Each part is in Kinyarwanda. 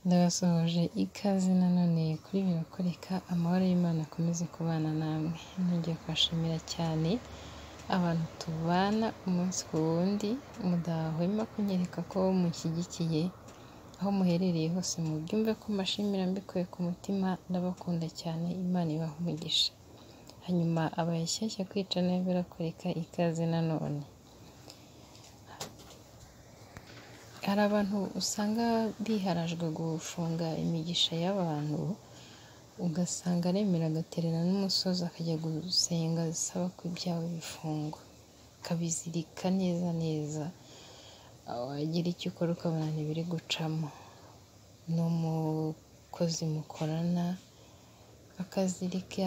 Ndabasuhuje ikaze nanone kuri Biruka reka amahoro y'Imana akomeze kubana namwe, nongeye kubashimira cyane abantu tubana umunsi ku wundi mudahwema kunyereka ko mushyigikiye aho muherereye hose mubyumve ko mbashimira mbikuye ku mutima ndabakunda cyane Imana ibaha umugisha, hanyuma abashyashya kwica nayo birakoreka ikaze nanone. Hari abantu usanga biharajwe gufunga imigisha y'abantu ugasanga aremera agaterera n'umusozi akajya gusenga asaba ko ibyabo bifungwa, akabizirika neza neza wagira icyo ukora ukabona ntibiri gucamo, ni umukozi mukorana akazirika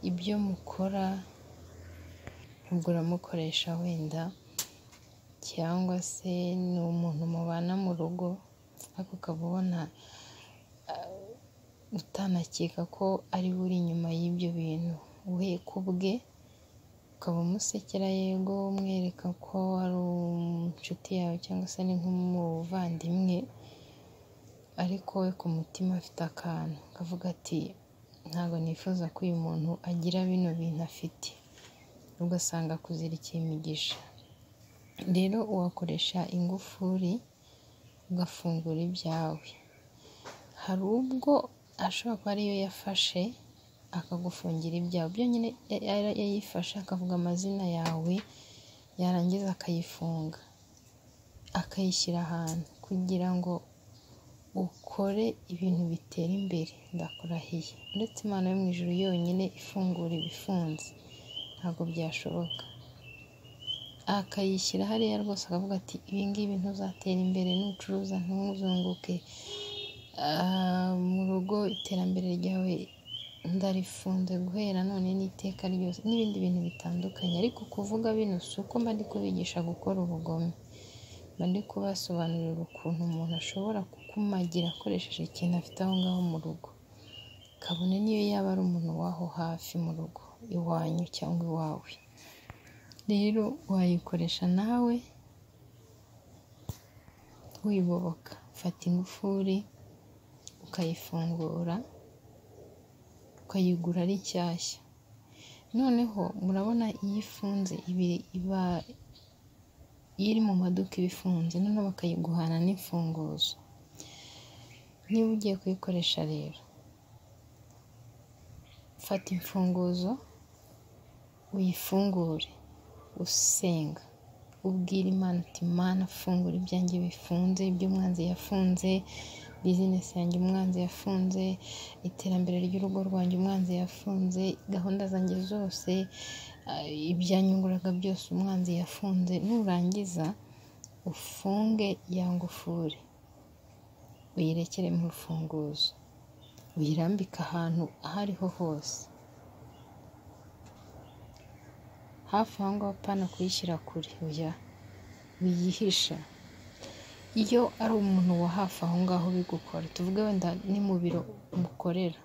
ibyo mukora ubwo uramukoresha wenda cyangwa se ni umuntu mubana mu rugo ariko ukaba ubona utanakeka ko ari we uri inyuma y'ibyo bintu, we ku bwe ukaba umusekera yego umwereka ko ari inshuti yawe cyangwa se ari nk'umuvandimwe ariko we ku mutima afite akantu akavuga ati ntabwo nifuza ko uyu muntu agira bino bintu afite, ugasanga akuzirikiye imigisha, rero wakoresha ingufuri ugafungura ibyawe, hari ubwo ashobora kuba ariyo yafashe akagufungira ibyawe, byonyine yayifashe akavuga amazina yawe yarangiza akayifunga akayishyira ahantu kugira ngo ukore ibintu bitera imbere ndakurahiye, uretse Imana yo mu ijuru yonyine ifungura ibifunze ntabwo byashoboka, akayishyira hariya rwose akavuga ati ibi ngibi ntuzatera imbere nucuruza ntuzunguke, mu rugo iterambere ryawe ndarifunze guhera none n'iteka ryose n'ibindi bintu bitandukanye, ariko kuvuga bino si uko mba ndi kubigisha gukora ubugome, mba ndi kubasobanurira ukuntu umuntu ashobora kukumagira akoresheje ikintu afite aho ngaho mu rugo, kabone n'iyo yaba ari umuntu w'aho hafi mu rugo iwanyu cyangwa iwawe, rero wayikoresha nawe wiyoboka, ufata ingufuri ukayifungura ukayigura ari nshyashya, noneho murabona iyo ifunze iba iri mu maduka iba ifunze noneho bakayiguhana n'imfunguzo, niba ugiye kuyikoresha rero fata imfunguzo uyifungure usenga ubwira Imana uti Mana fungura ibyanjye bifunze, ibyo umwanzi yafunze, bizinesi yanjye umwanzi yafunze, iterambere ry'urugo rwanjye umwanzi yafunze, gahunda zanjye zose ibyanyunguraga byose umwanzi yafunze, nurangiza ufunge ya ngufuri uyirekere mu rufunguzo uyirambike ahantu aho ariho hose, hafi aho ngaho apana kuyishyira kure, oya wiyihisha, iyo ari umuntu wa hafi aho ngaho ubigukora tuvuge wenda ni mu biro mukorera,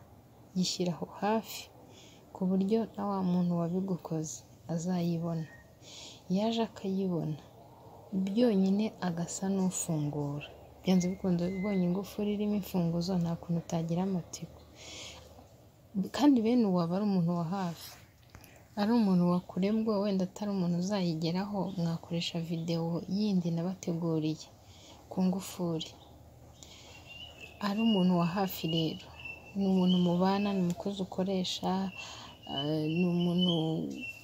yishyire aho hafi ku buryo na wa muntu wabigukoze azayibona, yaje akayibona byonyine agasa n'ufungura, byanze bikunze ubonye ingufuri irimo imfunguzo nta kuntu utagira amatsiko, kandi bene uwo aba ari umuntu wa hafi, ari umuntu wa kure bwo wenda atari umuntu uzayigeraho mwakoresha videwo yindi nabateguriye ku ngufuri, ari umuntu wa hafi rero ni umuntu mubana, ni umukozi ukoresha, ni umuntu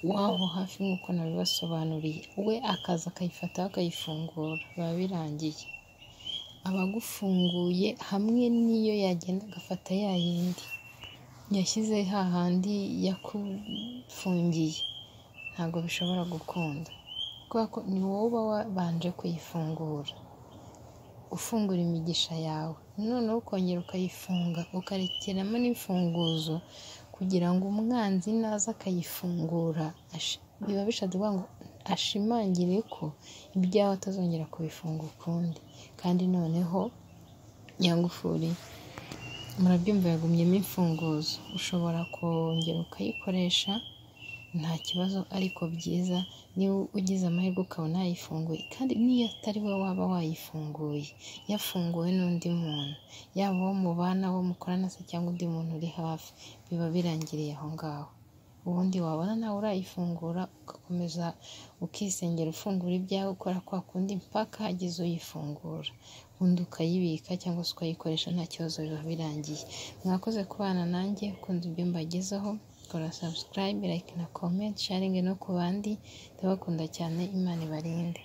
w'aho hafi nk'uko nabibasobanuriye, we akaza akayifata akayifungura biba birangiye, aba agufunguye hamwe n'iyo yagenda agafata ya yindi yashyize hahandi yakufungiye, ntabwo bishobora gukunda kubera ko ni wowe uba wabanje kuyifungura, ufungura imigisha yawe noneho ukongera ukayifunga ukarekeramo n'imfunguzo kugira ngo umwanzi naza akayifungura biba bishatse kuvuga ngo ashimangire ko ibyawe atazongera kubifunga ukundi, kandi noneho ya ngufuri murabyumva yagumyemo imfunguzo, ushobora kongera ukayikoresha nta kibazo ariko byiza niba ugize amahirwe ukabona yayifunguye kandi n'iyo atari we waba wayifunguye yafunguwe n'undi muntu yaba uwo mubana uwo mukorana se cyangwa undi muntu uri hafi biba birangiriye aho ngaho ubundi wabona nawe urayifungura ugakomeza ukisengera ufungura ibyawe ukora kwa kundi mpaka hagize uyifungura ubundi ukayibika cyangwa se ukayikoresha nta kibazo biba birangiye mwakoze kubana nanjye ukunze ibyo mbagezaho kora subscribe like na comment sharing no ku bandi ndabakunda cyane imana ibarinde